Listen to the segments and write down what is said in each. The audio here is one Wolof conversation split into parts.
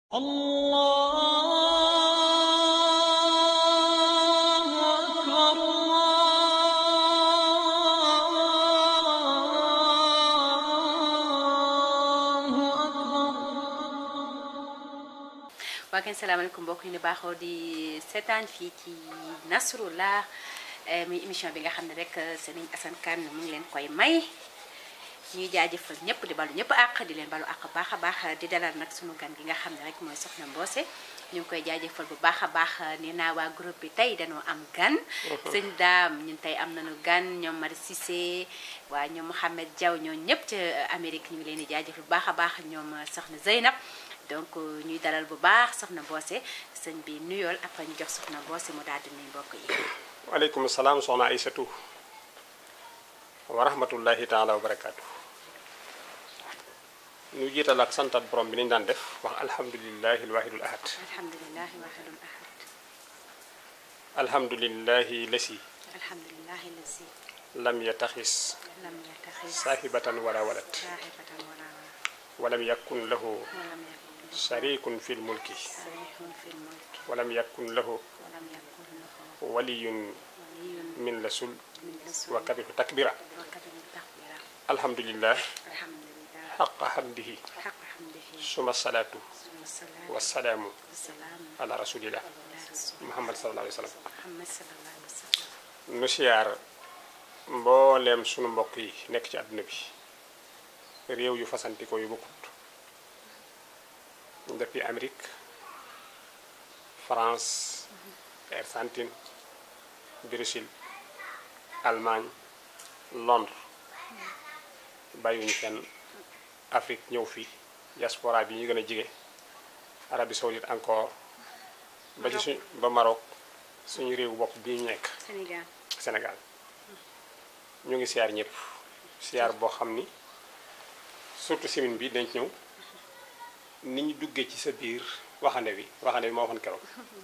الله أكبر الله أكبر waa kenn salaamaaleykum mbokk yi ni baaxoo di seetaan fii ci Nasrullah eh, muy émission bi nga xam ne rek Serigne Assane Kane mu ngi leen koy may ñuy jaajëfal ñëpp di balu ñëpp àq di leen balu àq baax a baax di dalal nag sunu gan gi nga xam ne rek mooy Soxna Mbossé ñu ngi koy jaajëfal bu baax a baax nee naa waa groupe bi tey dañoo am gan sëñ daam ñun tey am nañu gan ñoom Mari Cissé waa ñoom Mouhamed Diaw ñoo ñëpp ca Amérique ñu ngi leen di jaajëfal bu baax a baax ñoom Soxna Zeynab donc ñuy dalal bu baax soxna Mbossé sëñ bi nuyool après ñu jox soxna Mbossé mu daal di nuyu mbokk yi. waaleykum salaam soxna Aysatu wa rahmatullahi taala wa barakaatu ñu jiital ak santat borom bi nañu daan def wax alhamdulillahi alwahidul ahad alhamdulilah wahidul ahad alhamdulillahi lasi alhamdulilah lasi lam yataxis lam yattaxis saahibatan wala walad saahibatan wala walam yakun lahu walam yakun sharikun fi lmulki sarihun fi lmulki walam yakun lahu walam yakun lahu waliyun waliyun min lasul min rasul wa kabiru takbira wa kabiru takbira alhamdulillah alhamdulilah xaqa hamdihi xaq hamdihi suma salaatu suma salaatu wasalaamu wasalaamu ala rasulillah ala rasul muhammad sallallahu alayhi wa sallam muhammad sallallahu alayhi wa sallam nu siyaar mbooleem sunu mbokk yi nekk ci àdduna bi réew yu fasantikoo yu bokkut depuis Amérique France Argentine Brésil Allemagne Londres bàyyiwuñu fenn Afrique ñëw fii diaspora bi ñu gën a jige Arabie Saoudite encore ba ci suñ ba Maroc suñu réewu bopp bii ñu nekk Sénégal Sénégal ñu ngi siyaar ñëpp siyaar boo xam ni surtout semaine bi dañ ci ñëw ni ñu duggee ci sa biir waxande bi waxande bi ma waxoon keroog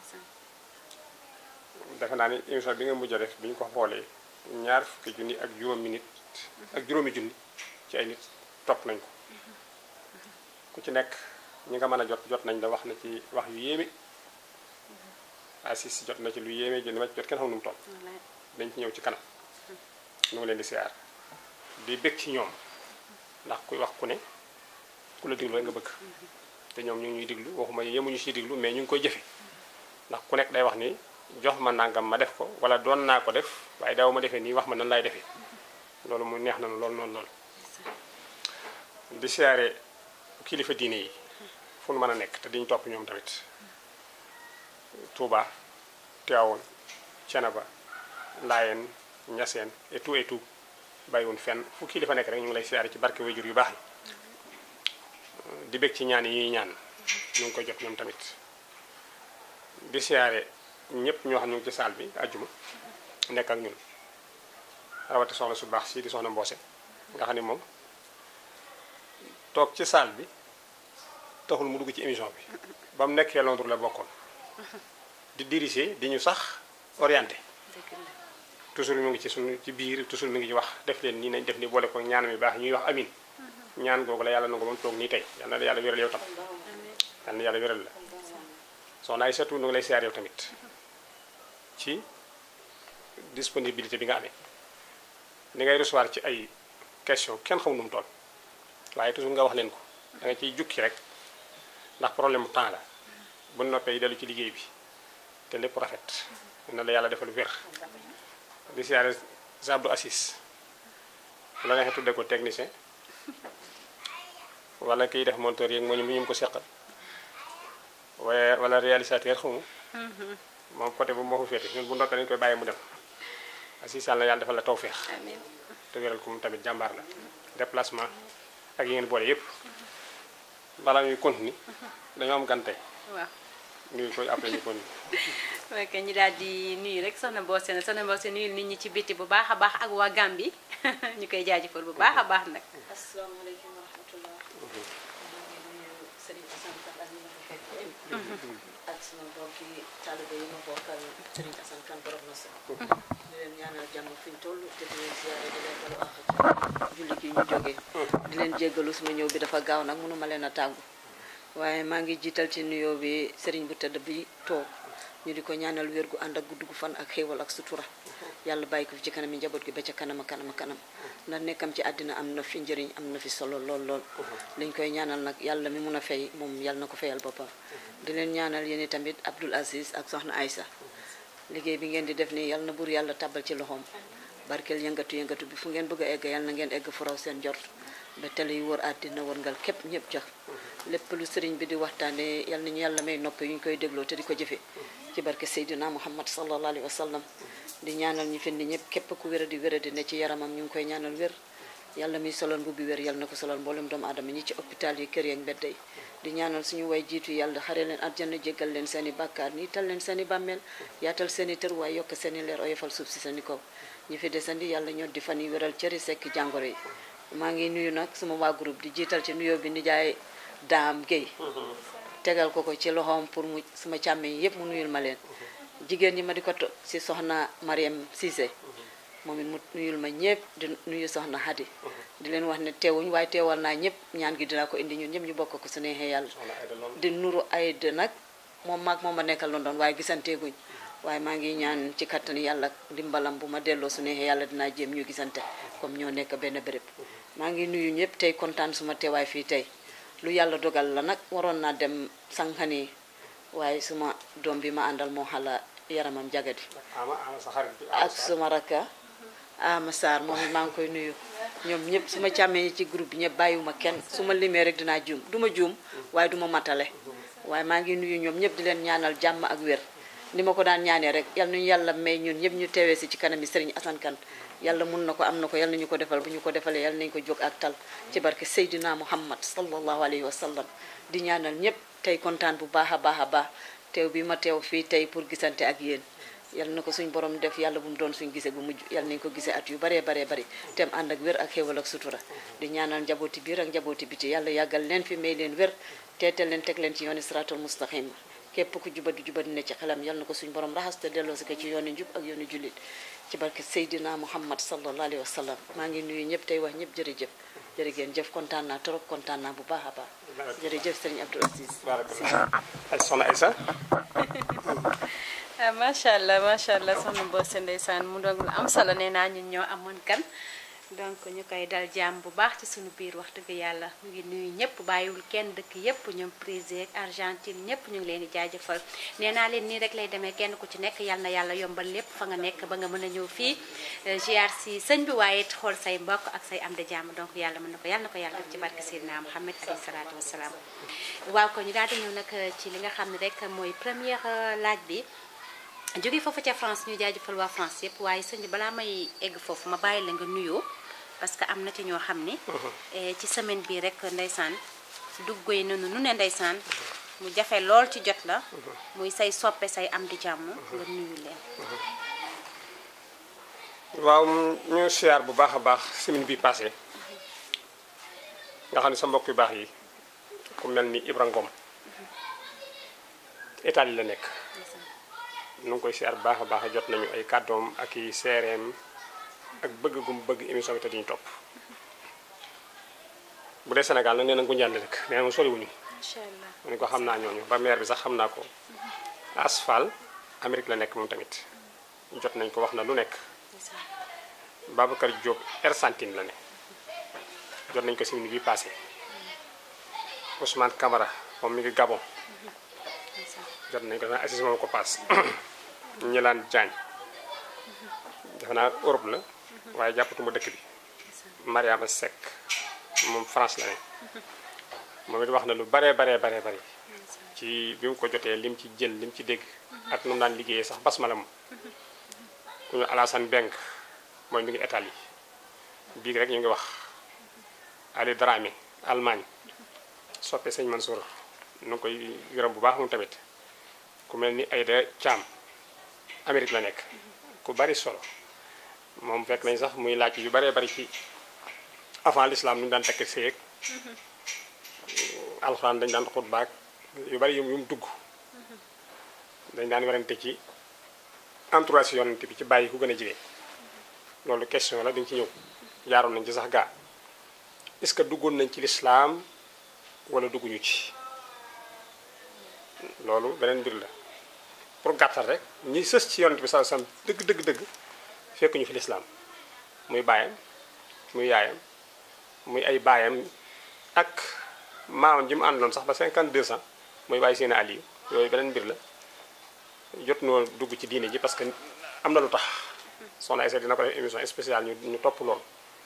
defe naa ni émission bi nga mujj a def bi ñu ko xoolee ñaar fukki junni ak juróomi nit ak juróomi junni ci ay nit topp nañ ko ku ci nekk ñi nga mën a jot jot nañ la wax na ci wax yu yéeme Assis jot na ci lu yéeme jënd ma ci jot kenn xam nu mu toll wallaay dañ ci ñëw ci kanam ñu ngi leen di siyaar di bëgg ci ñoom ndax kuy wax ku ne ku la diglu rek nga bëgg te ñoom ñu ngi ñuy diglu waxuma yemuñu ciy diglu mais ñu ngi koy jëfe ndax ku nekk day wax ni jox ma nangam ma def ko wala doon naa ko def waaye daaw ma defee nii wax ma nan laay defee loolu mu neex na lool lool lool di siyaare kilifa diine yi fu nu mën a nekk te diñu topp ñoom tamit Touba Tivaouane Thiénaba Laayeen Ñaseen et tout et tout bàyyiwun fenn fu kilifa nekk rek ñu ngi lay siyaare ci barke wayjur yu baax yi di bég ci ñaan yi ñuy ñaan ñu ngi koy jot ñoom tamit di siyaare ñëpp ñoo xam ñu ngi ci saal bi ajjuma nekk ak ñun rawati soxna su baax si di soxna Mbossé nga xam ne moom toog ci saal bi taxul mu dugg ci émission bi ba mu nekkee Londres la bokkoon di diriger di ñu sax orienté dëgg la toujours mu ngi ci suñu ci biir toujours mi ngi ci wax def leen nii nañ def ni boole ko ñaan mi baax ñuy wax amin ñaan googu la yàlla nangu ba mu toog nii tey yal na la yàlla wéral yow tam yal na yàlla wéral la soxna ay surtout nu ngi lay siyaar yow tamit ci disponibilité bi nga amee li ngay recevoir ci ay question kenn xamul nu mu toll waaye toujours nga wax leen ko da nga ciy jukki rek ndax problème mu temps la bu noppee yi dellu ci liggéey bi te lépp rafet na la yàlla defal wér di siyaare Abdou Assis la neexee tudde ko technicien wala kiy def monteur yeeg moo ñu ñu ko seqal waaye wala réalisateur xamu moom côté bu moo ko féete ñun bu ndokkee dañu koy bàyyi mu dem Assis yàlla na yàlla defal la tawféex amiin te wéral ko moom tamit jàmbaar la déplacement ak yi ngeen boole yépp balaa ñuy continuer dañoo am gante waaw nuyu koy après ñu continuer ok ñu daal di nuyu rek soxna Mbossé na soxna Mbossé nuyu nit ñi ci biti bu baax a baax ak waa Gambie ñu koy jaajëfal bu baax a baax nag asalaamaaleykum wa rahmatulah. maa ngi nuyu Serigne Assane Kane ak ñi ma fa fekk ñëpp. ak sama mbokki taalibe yi ma bokkal Serigne Assane Kane borom na sa. di leen ñaanal jàmm fi ñu toll te di leen ziare di leen balu àq ci julli gi ñu jógee. di leen jéggalu suma ñëw bi dafa gaaw nag mënuma leen a tàggu. waaye maa ngi jiital ci nuyoo bi sëriñ bu tëdd bi toog ñu di ko ñaanal wér gu ànd ak gudd gu fan ak xéewal ak sutura yàlla bàyyi ko fi ci kanam yi njaboot gi ba ca kanam a kanam a kanam ndax nekkam ci àddina am na fi njëriñ am na fi solo lool lool liñ koy ñaanal nag yàlla mi mun a fay moom yàlla na ko fayal boppam di leen ñaanal yéen tamit Abdul Aziz ak soxna Aïssa liggéey bi ngeen di def nii yàlla na buur yàlla tabal ci loxoom barkeel yëngatu yëngatu bi fu ngeen bëgg a egg yàlla na ngeen egg fu raw seen jort ba tele yu wër àddina wërngal képp ñëpp jox lépp lu sëriñ bi di waxtaane yal nañu yàlla may nopp yu ñu koy dégloo te di ko jëfe ci barke Seydina Muhammad sallallahu alayhi wa sallam di ñaanal ñi fi ni ñëpp képp ku wéra di wéra di ne ci yaramam ñu ngi koy ñaanal wér yàlla miy solal mbubbi wér yàlla na ko solal mboolem doomu aadama ñi ci hôpital yi kër yeeg mbedd yi di ñaanal suñu way jiitu yàlla xare leen àjjana jéggal leen seeni bàkkaar ni tal leen seeni bàmmeel yaatal seeni tër waaye yokk seeni leer oyofal suuf si seeni kaw ñi fi desandi yàlla ñoo di fan yi wéral cëri sekk jàngoro yi maa ngi nuyu nag suma waa groupe di jiital ci nuyoo bi nijaay daam Guèye tegal ko ko ci loxoom pour mu suma càmmeñ yépp mu nuyul ma leen jigéen ñi ma di ko topp si soxna Mariam Cissé moom it mu nuyul ma ñëpp di nuyu soxna Hadi di leen wax ne teewuñ waaye teewal naa ñëpp ñaan gi dinaa ko indi ñun ñëpp ñu bokk ko su neexee yàlla di nuru ay de nag moom maag moom ma nekkal London waaye gisanteeguñ waaye maa ngi ñaan ci kattan yàlla ndimbalam bu ma delloo su neexee yàlla dinaa jéem ñu gisante comme ñoo nekk benn béréb maa ngi nuyu ñëpp tey kontaan suma teewaay fii tey lu yàlla dogal la nag waroon naa dem sànqani waaye suma doom bi ma àndal moo xala yaramam jagadi ama ama sa xarit bi ak suma rakka Ama Sarr moom it maa ngi koy nuyu ñoom ñëpp suma càmmee ñi ci groupe bi ñëpp bàyyiwuma kenn su ma limee rek dinaa juum du ma juum waaye du ma matale waaye maa ngi nuyu ñoom ñëpp di leen ñaanal jàmm ak wér ni ma ko daan ñaanee rek yal nañu yàlla may ñun ñëpp ñu teewee si ci kanam yi Serigne Assane Kane yàlla mun na ko am na ko yal nañu ko defal bu ñu ko defalee yal nañu ko jóg ak tal ci barke Seydina Muhammad sallallahu alayhi wa sallam di ñaanal ñëpp tey kontaan bu baax a baax a baax teew bi ma teew fii tey pour gisante ak yéen yal na ko suñ borom def yàlla bu mu doon suñ gisee bu mujj yal nañu ko gisee at yu baree baree bari tem ànd ak wér ak xéewal ak sutura di ñaanal njabooti biir ak njabooti biti yàlla yàggal leen fi may leen wér teetal leen teg leen ci yooni siratul mustaqim képp ku jubadi jubadi ne ci xelam yal na ko suñ borom raxas te delloo si ko ci yooni njub ak yooni jullit ci barke Seydina Muhammad sallallahu alayhi wa sallam maa ngi nuyu ñëpp tey wax ñëpp jërëjëf jërëgeen jëf kontaan naa trop kontaan naa bu baax a baax jërëjëf sëriñ Abdou Aziz barakallah ay soxna Aïssa ah macha allah macha allah soxna Mbose ndeysaan mu doon lu am solo nee naa ñun ñoo amoon kan donc ñu koy dal jàmm bu baax ci suñu biir wax dëgg yàlla mu ngi nuyu ñëpp bàyyiwul kenn dëkk yëpp ñoom Brésil ak Argentine ñëpp ñu ngi leen di jaajëfal nee naa leen nii rek lay demee kenn ku ci nekk yal na yàlla yombal lépp fa nga nekk ba nga mën a ñëw fii ziar si sëñ bi waaye it xool say mbokk ak say am de jàmm donc yàlla mën na ko yàlla na ko yàlla def ci barke Seydina Muhammad alayhi salaatu wasalaam waaw ko ñu daal di ñëw nag ci li nga xam ne rek mooy première laaj bi jóge foofu ca France ñu jaajëfal waa France yëpp waaye sëñ bi balaa may egg foofu ma bàyyi la nga nuyoo parce que am na ci ñoo xam ni ci semaine bii rek ndeysaan duggoy nanu nu ne ndeysaan mu jafe lool ci jot la muy say soppe say am di jàmm nga nuyu leen waaw ñu siyaar bu baax a baax semaine bi passé nga xam ne sa mbokk yu baax yi ku mel ni Ibra Ngom Italie la nekk nu ngi koy siyaar bu baax a baax jot nañu ay kàddoom ak i seereem ak bëgg gum bëgg émission bi te diñu topp bu dee Sénégal nag nee na Ngunjaan la dëkk nee na mu soriwuñu incha allah mu ne ko xam naa ñooñu ba maire bi sax xam naa ko asfal Amérique la nekk moom tamit jot nañ ko wax na lu nekk Babacar Diop Argentine la ne jot nañ ko semaine bi passé Ousmane Camara moom mi ngi Gabon jot nañ ko sax assis moom ko paas ñilaan Diagne defe naa Europe la waaye jàppatuma dëkk bi Mariama Seck moom France la ne moom it wax na lu baree baree baree bari ci bi mu ko jotee lim ci jël lim ci dégg ak nu mu daan liggéeyee sax basmala moom ku ñu Alassane Beng mooy mi ngi Italie biig rek ñu ngi wax Ali Dramé Allemagne soppe sëñ Mansour nu ngi koy gërëm bu baax moom tamit ku mel ni Aïda Thiam Amérique la nekk ku bari solo moom fekk nañ sax muy laaj yu baree bari ci avant l'islam nu ñu daan tekk séeg alxuraan dañ daan xutbaak yu bari yu mu dugg dañ daan werante ci entourage yonent bi ci bàyyi ku gën a jege loolu question la dañ ci ñëw jaaroon nañ ci sax gaa est-ce que duggoon nañ ci lislaam wala dugguñu ci loolu beneen mbir la pour gàttal rek ñi sës ci yonent bi sallallahu alayhi wasallam dëgg dëgg dëgg fekk ñu fi lislaam muy baayam muy yaayam muy ay baayam ak maamam ji mu àndoon sax ba 52 ans muy bàyyi seen Aliou yooyu beneen mbir la jot noo dugg ci diine ji parce que am na lu tax soxna Aïssa dina ko def émission spéciale ñu ñu topp loolu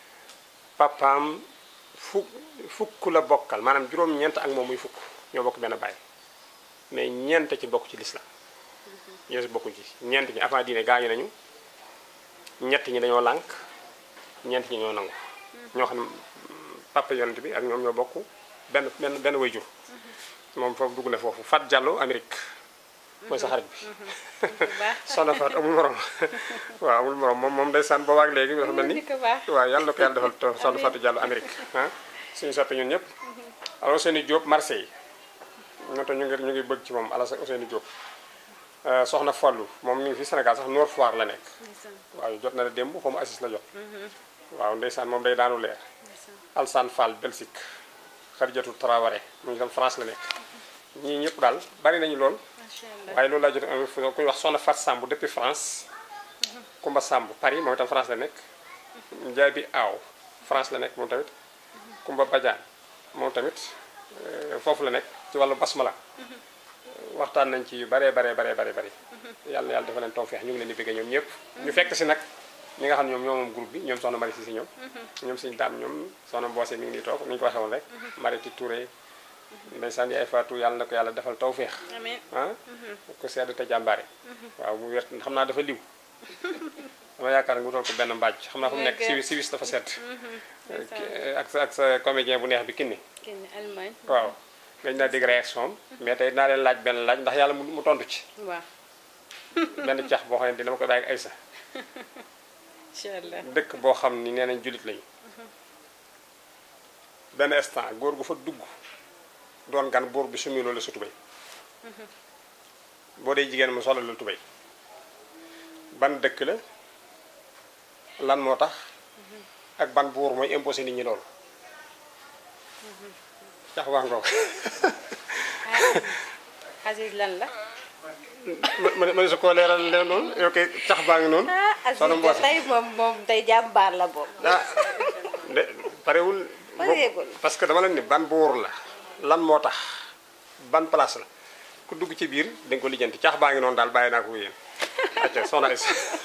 papaam fukk fukk la bokkal maanaam juróom-ñeent ak moom muy fukk ñoo bokk benn baay mais ñeent ci bokk ci lislaam ñoo si bokkuñ ci ñeent ñi avant diine gaañu nañu ñett ñi dañoo lànk ñeent ñi ñoo nangu ñoo xam ne papa yonent bi ak ñoom ñoo bokk benn benn benn way jur moom foofu dugg na foofu Fat Diallo Amérique mooy sa xarit bi soxna Fat amul morom waaw amul morom moom moom day sànn boobaak léegi dafa mel ni waaw yàlla na ko yàlla defal to soxna Fatou Diallo Amérique ah suñu soppe ñun ñëpp alors Ousseynou Diop Marseille ñoo tax ñu ngi ñu ngi bëgg ci moom ala Ousseynou Diop soxna Fallou moom mi ngi fi Sénégal sax Nord Foire la nekk waaw jot na la démb xaw ma assis la jot waaw ndeysaan moom day daanu leer Alsane Fall Belgique Khadijatou Traoré mu ngi tam France la nekk ñii ñëpp daal bari nañu lool waaye loolu laa jot kuy wax soxna Fat Samb depuis France Kumba Samb Paris moom itam France la nekk Njaay bi Aaw France la nekk moom tamit Kumba Badiane moom tamit foofu la nekk ci wàllu basmala waxtaan nañ ci yu baree baree baree baree bëri yàlla na yàlla dafa leen tawfeex ñu ngi leen di bëgg ñoom ñëpp ñu fekk si nag ñi nga xam ne ñoom ñoo moom groupe bi ñoom soxna Mari si si ñoom ñoom suñu daam ñoom soxna Mboose mi ngi nii toog ni ñu ko waxee woon rek Mariti Touré ndeysaan yaay Fatou yàlla na ko yàlla defal tawfeex ah ko sedd te jàmbaare waaw mu wér xam naa dafa liw dama yaakaar nga wutal ko benn mbaaj xam naa fu mu nekk si si wis dafa sedd ak sa ak sa comédien bu neex bi kinni Allemagne waaw ngañ naa dégg réaction am mais tey naa leen laaj benn laaj ndax yàlla mu tontu ci waaw benn cax boo xam ne dina ma ko bàyyi ak Aysa incha allah dëkk boo xam ni nee nañ jullit lañu benn instant góor gu fa dugg doon gan buur bi sumi loolu sa tubéy boo dee jigéen mu solal la tubéy ban dëkk la lan moo tax ak ban buur mooy imposé nit ñi loolu cax waa ngoog Aziz lan la ma ma su ko leeral leen noonu yow kay cax baa ngi noonu ah Aziz soxna de Mboose tey moom moom tey jàmbaar la boobu ah de parewul Pareegul. parce que dama leen ni ban buur la lan moo tax ban place la ku dugg ci biir da nga ko lijjanti cax baa ngi noonu daal bàyyi naa ko yéen acca soxna Aysa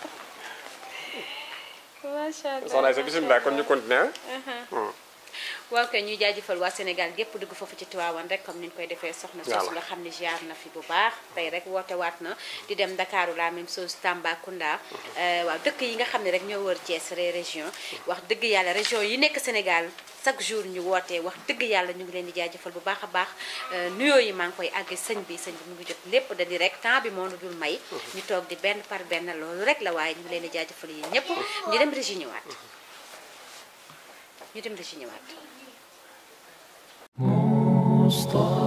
macha allah soxna Aysa bisimilah kon ñu continuer ah waaw kay ñuy jaajëfal waa Sénégal gépp dugg foofu ci Tiwaawan rek comme ni ñu koy defee soxna soosu nga xam ne jaar na fi bu baax tey rek woote waat na di dem Ndakaaru la même chose Tambacounda waaw dëkk yi nga xam ne rek ñoo wër Thiès ré région wax dëgg yàlla région yi nekk Sénégal chaque jour ñu wootee wax dëgg yàlla ñu ngi leen di jaajëfal bu baax a baax nuyoo yi maa ngi koy àgg sëñ bi sëñ bi mu ngi jot lépp da di rek temps bi moo nu dul may ñu toog di benn par benn loolu rek la waaye ñu ngi leen di jaajëfal yéen ñëpp ñu dem régi ñëwaat ñu dem régi ñëwaat مصطفى